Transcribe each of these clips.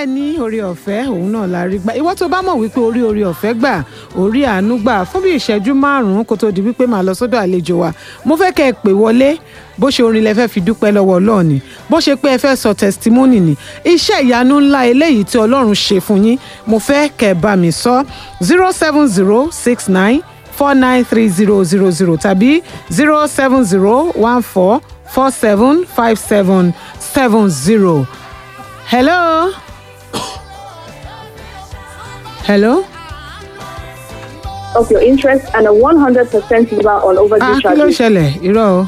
bẹ́ẹ̀ ni orí ọ̀fẹ́ òun náà la rí gbà ìwọ tó bá mọ̀ wípé orí orí ọ̀fẹ́ gbà orí àánú gbà fún bí ìṣẹ́jú márùn-ún kó tó di wípé màá lọ sọ́dọ̀ àlejò wa mo fẹ́ kẹ́ ẹ pè wọlé bó ṣe orin lẹ fẹ́ fi dúpẹ́ lọ́wọ́ ọlọ́run ni bó ṣe pé ẹ fẹ́ sọ testimony ni iṣẹ́ ìyanu ńlá eléyìí tí ọlọ́run ṣe fún yín mo fẹ́ kẹ́ ẹ bá mi sọ zero seven zero six nine four nine three zero zero zero tàbí zero seven zero one four four seven five seven seven zero. Hello. Hello. of your interest and a 100% liver on Ah, overdue kí ló charges. ṣẹlẹ̀? Irọ́ o.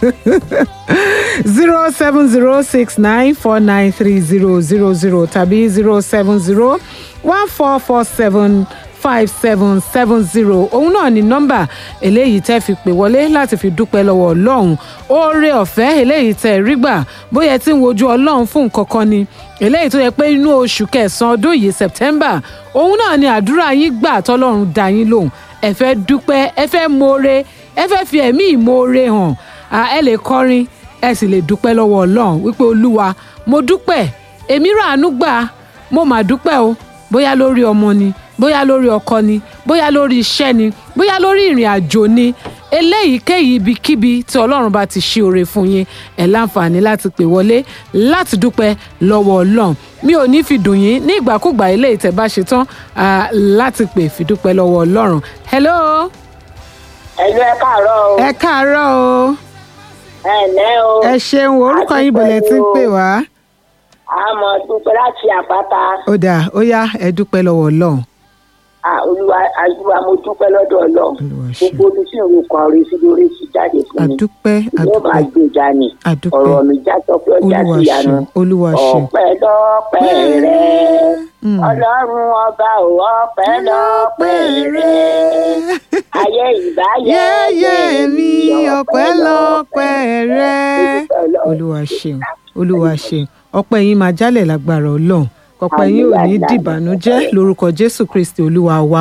zero seven zero six nine four nine three zero zero zero tàbí zero seven zero one four four seven five seven seven zero òun náà ni nọ́mbà eléyìí tẹ́ fi pè wọlé láti fi dúpẹ́ lọ́wọ́ ọlọ́run oore ọ̀fẹ́ eléyìí tẹ́ rí gbà bóyá ẹ ti ń wojú ọlọ́run fún nǹkan kan ni eléyìí tó yẹ pé inú oṣù kẹsàn-án ọdún yìí september òun náà ni àdúrà yín gbà tọ́lọ́run dá yín lóhùn ẹ fẹ́ dúpẹ́ ẹ fẹ́ mọ̀ọ́re ẹ fẹ́ fi ẹ̀mí ìmoore hàn à, ẹ lè kọrin ẹ sì lè dúpẹ́ lọ́wọ́ ọlọ́run wípé olúwa mo dúpẹ́ èmi ràánú gbà mo mà dúpẹ́ o bóyá lórí ọmọ ni bóyá lórí ọkọ ni bóyá lórí iṣẹ́ ni bóyá lórí ìrìn àjò ni eléyìí kéyìí ibikíbi tí ọlọ́run bá ti ṣe oore fún yín ẹ̀ láǹfààní láti pè wọlé láti dúpẹ́ lọ́wọ́ ọlọ́run mi ò ní fi dùn yín ní ìgbàkúgbà eléyìí tẹ́ bá ṣe tán ah, láti pè fi dúpẹ́ lọ́wọ́ ọlọ́run hello ẹ̀lú ẹ káàárọ̀ o ẹ káàárọ̀ o ẹ ǹlẹ́ o ẹ ṣeun orúkọ yín bọ̀lẹ̀ tí ń pè wá àmọ́ dúpẹ́ láti àpáta ó dáa ó yá ẹ dúpẹ́ lọ́wọ́ ọlọ́run Ah, olúwa àdúrà mo dúpẹ́ lọ́dọ̀ ọlọ́run Olúwa ṣe. gbogbo omi tí òun kan rí sí lórí sí jáde fún mi àdúpẹ́ yóò máa àdúpẹ́ gbèjà ni àdúpẹ́. ọ̀rọ̀ mi já sọ pé ó já olúwa sí ìyanu ṣeun olúwa ṣeun ọpẹ́ lọ́pẹ́ rẹ Mm. ọlọ́run ọba ò ọpẹ́ lọ́pẹ́ rẹ ayé ìbáyé yẹ́yẹ́ mi ọpẹ́ lọ́pẹ́ rẹ olúwa ṣeun olúwa ṣeun ọpẹ́ yín máa jálẹ̀ lágbára ọlọ́run ọpẹ́ yín ò ní dìbànújẹ́ lórúkọ jésù kristi olúwa wa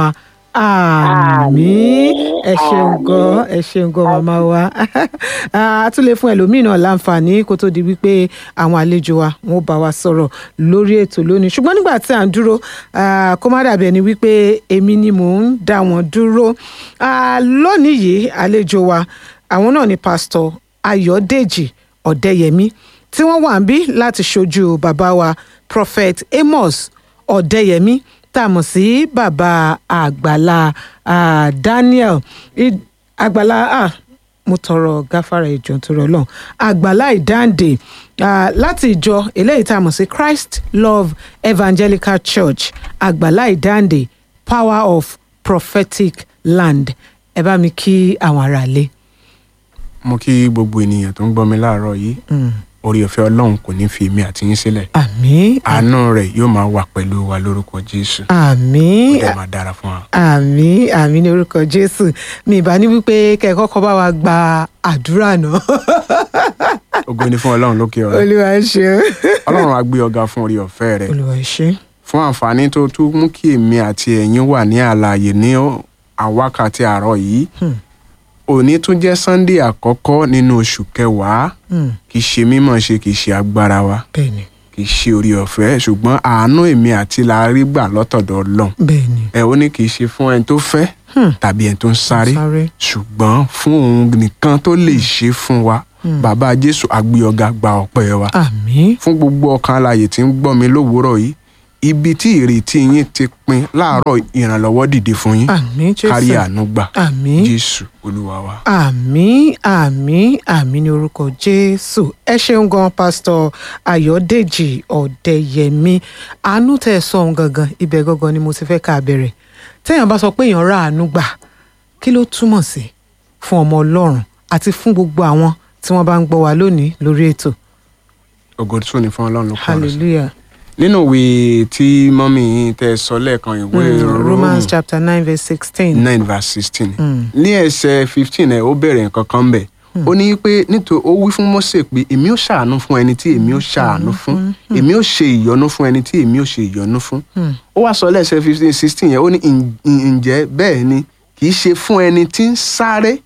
àmín ẹ ṣeun gan ẹ ṣeun gan màmá wa a tún lè fún ẹlòmíì náà láǹfààní kó tó di wípé àwọn àlejò wa wọn ó bá wa sọ̀rọ̀ lórí ètò lónìí ṣùgbọ́n nígbà tí à ń dúró ah, kó má dàbí ẹni wípé èmi ni mò ń dá wọn dúró Ah, lónìí yìí àlejò wa àwọn náà ni pásítọ̀ ayọ̀dèjì ọ̀dẹ́yẹmí tí wọ́n wà ń bí láti ṣojú bàbá wa prophet amos ọ̀dẹ́yẹmí tá a mọ̀ sí bàbá àgbàlá ah, daniel I- àgbàlá ah, mo tọrọ gáfárà ìjọ nítorí Ọlọ́run àgbàlá ìdáǹdè ah, láti ìjọ eléyìí tá a mọ̀ sí christ love evangelical church àgbàlá ìdáǹdè power of prophetic land ẹ bá mi kí àwọn aráalé. mo kí gbogbo ènìyàn tó ń gbọ́ mi láàárọ̀ yìí orí ọ̀fẹ́ ọlọ́run kò ní fi èmi àti yín sílẹ̀ àmín àánú rẹ̀ yóò máa wà pẹ̀lú wa lórúkọ jésù ó àmín dẹ̀ máa dára fún wa. àmín àmín ní orúkọ jésù mi ìbá ní wípé kẹ́ ẹ kọ́kọ́ bá wa gba àdúrà náà ògo ni fún ọlọ́run lókè ọ̀run olúwa ṣe ọlọ́run á gbé ọ̀gá fún orí ọ̀fẹ́ rẹ̀ olúwa ṣe fún àǹfààní tó tún mú kí èmi àti ẹ̀yin wà ní àlàyé ní àwákàtí àárọ̀ yìí òní tún jẹ́ sunday àkọ́kọ́ nínú oṣù kẹwàá kì í ṣe mímọ̀ ṣe kì í ṣe agbára wa bẹ́ẹ̀ ni kì í ṣe orí ọ̀fẹ́ ṣùgbọ́n àánú èmi àti la rí gbà lọ́tọ̀dọ̀ ọlọ́run bẹ́ẹ̀ ni ẹ ó ní kì í ṣe fún ẹni tó fẹ́ tàbí ẹni tó ń sáré sáré ṣùgbọ́n fún òun nìkan tó lè ṣe fún wa bàbá jésù àgbé ọ̀gá gba ọpẹ́ wa àmín fún gbogbo ọkàn alààyè tí ń gbọ́ mi lówùúrọ̀ yìí ibi tí ìrètí yín ti pin láàárọ̀ ìrànlọ́wọ́ dìde fún yín àmín kárí jésù àánú gbà àmín jésù olúwa wa. àmín àmín àmín ní orúkọ jésù ẹ ṣeun gan pásítọ̀ ayọ̀dèjì ọ̀dẹ́yẹmí àánú tẹ́ ẹ sọ ohun gangan ibẹ̀ gangan ni mo ti fẹ́ ká bẹ̀rẹ̀ téèyàn bá sọ pé èèyàn ra àánú gbà kí ló túmọ̀ sí fún ọmọ ọlọ́run àti fún gbogbo àwọn tí wọ́n bá ń gbọ́ wa lónìí lórí ètò ògo tún ni fún ọlọ́run ló kọ́ ọ̀rọ̀ sí. hallelujah nínú ìwé tí mọ́mí yín tẹ́ sọ lẹ́ẹ̀kan ìwé Mm, romans chapter nine verse sixteen nine verse sixteen ní ẹsẹ̀ fifteen ẹ̀ ó bẹ̀rẹ̀ nǹkan kan bẹ̀ ó ní pé nítorí ó wí fún Mósè pé èmi ó ṣàánú fún ẹni tí èmi ó ṣàánú fún èmi ó ṣe ìyọ́nú fún ẹni tí èmi ó ṣe ìyọ́nú fún ó wá sọ lẹ́sẹ̀ fifteen sixteen yẹn ó ní "Ǹ- ǹjẹ́ bẹ́ẹ̀ ni kì í ṣe fún ẹni tí ń sáré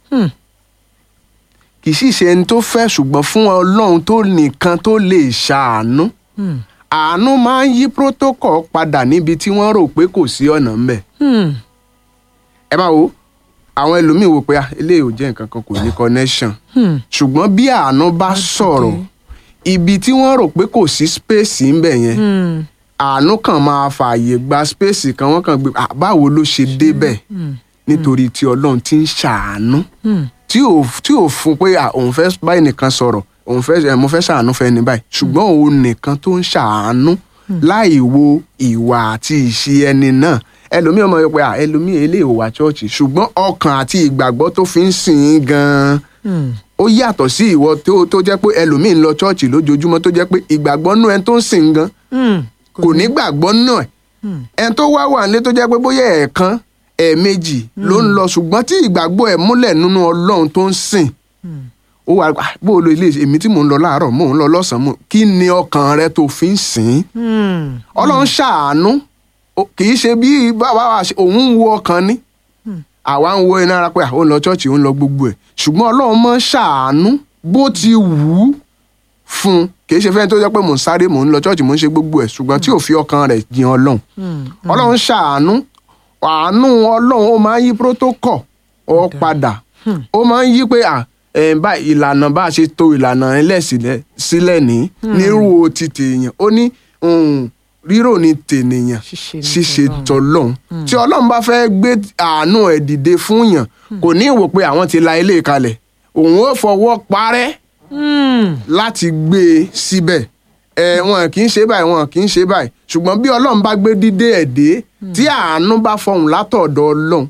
kì í sì ṣe ẹni tó fẹ́ ṣùgbọ́n fún Ọlọ́run tó nìkan tó lè ṣàánú àánú máa ń yí protocol padà níbi tí wọ́n rò pé kò sí ọ̀nà ńbẹ̀ Hmm. ẹ máa wo àwọn ẹlòmíín wò pé ah, eléyìí ò jẹ́ nǹkan kan kò ní connection Hmm. ṣùgbọ́n bí àánú bá sọ̀rọ̀ ibi tí wọ́n rò pé kò sí space ńbẹ̀ yẹn Hmm. àánú kan máa fààyè gba space kan wọ́n kàn gbé ah, báwo ló ṣe débẹ̀ nítorí tí ọlọ́run ti ń ṣàánú Hmm. tí ò tí ò fún pé ah, òun fẹ́ báyìí nìkan sọ̀rọ̀ òun fẹ́ ẹ̀ mo fẹ́ ṣàánú fẹ́ ní báyìí ṣùgbọ́n òun nìkan tó ń ṣàánú láì wo ìwà àti ìṣe ẹni náà ẹlòmíì ọmọ yẹn pé ah, ẹlòmíì eléyìí ò wá ṣọ́ọ̀ṣì ṣùgbọ́n ọkàn àti ìgbàgbọ́ tó fi ń sìn ín gan-an Hmm. ó yàtọ̀ sí ìwọ tó tó jẹ́ pé ẹlòmíì ń lọ ṣọ́ọ̀ṣì lójoojúmọ́ tó jẹ́ pé ìgbàgbọ́ nú ẹni tó ń sìn gan Hmm. kò ní gbàgbọ́ náà ẹni tó wá wà nílé tó jẹ́ pé bóyá ẹ̀ẹ̀kan ẹ̀ẹ̀mejì ló ń lọ ṣùgbọ́n tí ìgbàgbọ́ ẹ̀ múlẹ̀ nínú ọlọ́run tó ń sìn ó wà "Ah, bó o lo ilé èmi tí mò ń lọ láàárọ̀ mò ń lọ lọ́sàn-án mò kí ni ọkàn rẹ tó fi ń sìn ín Hmm. ọlọ́run ṣàánú ó- kì í ṣe bí báwa wà ṣe- òun ń wo ọkàn ni àwa ń wo iná ara pé àwọn ń lọ ṣọ́ọ̀ṣì ń lọ gbogbo ẹ̀ ṣùgbọ́n ọlọ́run mọ́ ṣàánú bó ti wù ú fún un kì í ṣe fẹ́ni tó jẹ́ pé mò ń sáré mò ń lọ ṣọ́ọ̀ṣì mò ń ṣe gbogbo ẹ̀ ṣùgbọ́n tí ò fi ọkàn rẹ̀ jìn ọlọ́run ọlọ́run ṣàánú àánú ọlọ́run ó máa ń yí protocol ọ padà ó máa ń yí pé à ẹ̀ bá ìlànà bá a ṣe to ìlànà ẹlẹ́ sílẹ̀ sílẹ̀ ní nírú ti tèèyàn ó ní um, rírò ní tènìyàn Ṣíṣe ní ṣíṣe tọlọ́run. tọlọ́hun tí ọlọ́run bá fẹ́ gbé àánú ẹ̀ dìde fún yàn kò ní ìwò pé àwọn ti la ilé kalẹ̀ òun ó fọwọ́ parẹ́ Hmm. láti gbé e síbẹ̀ ẹ wọn kì í ṣe báyìí wọn kì í ṣe báyìí ṣùgbọ́n bí ọlọ́run bá gbé dídé ẹ̀ dé tí àánú bá fọhùn látọ̀dọ̀ ọlọ́run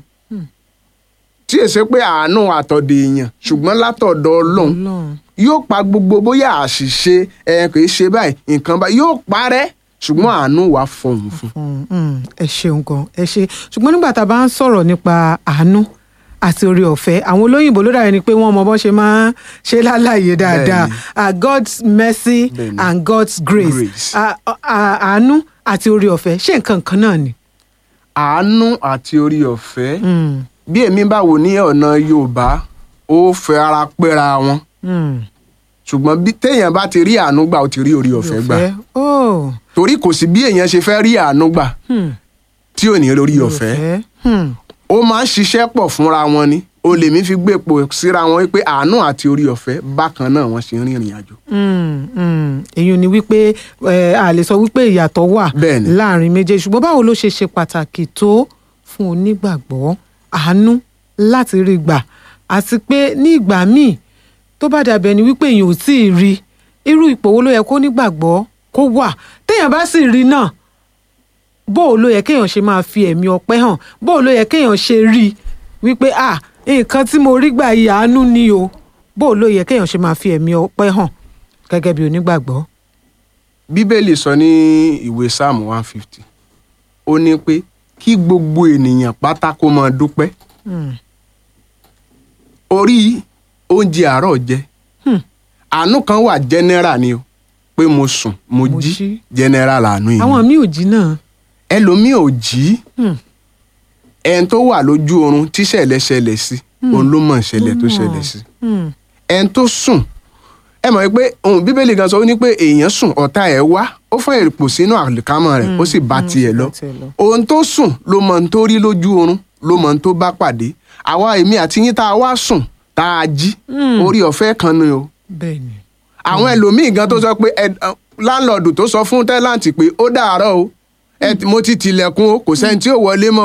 tí èsè pé àánú àtọ̀dọ̀ èèyàn ṣùgbọ́n látọ̀dọ̀ ọlọ́run Ọlọ́run. yóò pa gbogbo bóyá àṣìṣe ẹ kì í ṣe báyìí nǹkan báyìí yóò parẹ́ ṣùgbọ́n àánú wàá fọhùn fún Mm, mm, ẹ ṣeun gan ẹ ṣe ṣùgbọ́n nígbà tá a bá ń sọ̀rọ̀ nípa àánú àti oore ọ̀fẹ́ àwọn olóyìnbó ló dàbí ni pé wọ́n mọ bọ́n ṣe máa ń ṣe lálàyé dáadáa Bẹ́ẹ̀ni. Ah, God's mercy Bẹ́ẹ̀ni. and God's grace Grace. Ah, ah, àánú àti oore ọ̀fẹ́ ṣé nǹkan kan náà ni. àánú àti orí ọ̀fẹ́ Mm, bí èmi bá wò ní ọ̀nà yorùbá ó fẹ́ ara pẹ́ra wọn mm, ṣùgbọ́n bí téèyàn bá ti rí àánú gbà ó ti rí orí ọ̀fẹ́ gbà oh, torí kò sí bí èèyàn ṣe fẹ́ rí àánú gbà hmm, tí ò ní lórí ọ̀fẹ́ hmm, ó máa ń ṣiṣẹ́ pọ̀ fúnra wọn ni o lè mí fi gbé epo síra wọn wípé àánú àti orí ọ̀fẹ́ bákan náà wọ́n ṣe ń rìnrìn àjò. mm, mm. èyí ni wípé eh, a lè sọ wípé ìyàtọ̀ wà Bẹ́ẹ̀ni. láàrin méjèèjì ṣùgbọ́n báwo ló ṣe ṣe pàtàkì tó fún onígbàgbọ́ àánú láti rí gbà àti pé ní ìgbà míì tó bá dàbẹ̀ ni wípé èèyàn ò tí ì rí irú ipò wo ló yẹ kó nígbàgbọ́ kó wà téèyàn bá sì rí náà bó o ló yẹ kéèyàn ṣe máa fi ẹ̀mí ọpẹ́ hàn bó o ló yẹ kéèyàn ṣe rí i wípé à nǹkan tí mo rí gbà yìí àánú ni o bó o ló yẹ kéèyàn ṣe máa fi ẹ̀mí ọpẹ́ hàn gẹ́gẹ́ bí onígbàgbọ́. bíbélì sọ ní ìwé sáàmù one fifty ó ní pé kí gbogbo ènìyàn pátá kó máa dúpẹ́ Hmm. orí oúnjẹ àárọ̀ jẹ Hmm. àánú kan wà general ni o pé mo sùn mo Mo jí jí. general àánú yìí àwọn míì ò jí náà. ẹlòmíì ò jí Hmm. ẹni tó wà lójú oorun tíṣẹ̀lẹ̀ ṣẹlẹ̀ sí òun ló mọ̀ ìṣẹ̀lẹ̀ tó Ló mọ̀. ṣẹlẹ̀ sí Hmm. ẹni tó sùn ẹ mọ̀ pé ohun bíbélì gan sọ ó ní pé èèyàn sùn ọ̀tá ẹ̀ wá ó fún èrìpò sínú àlìkámọ̀ rẹ̀ ó sì bá tiẹ̀ lọ bá tiẹ̀ lọ. ohun tó sùn ló mọ ohun tó rí lójú oorun ló mọ ohun tó bá pàdé àwa èmi àti yín tá a wá sùn tá a jí Hmm. orí ọ̀fẹ́ kan ni o bẹ́ẹ̀ni. àwọn ẹlòmíì gan tó sọ pé ẹ láńlọ́ọ̀dù tó sọ fún tẹ́láǹtì pé ó dàárọ̀ o ẹ mo ti tilẹ̀kùn o kò sẹ́ni tí ò wọlé mọ́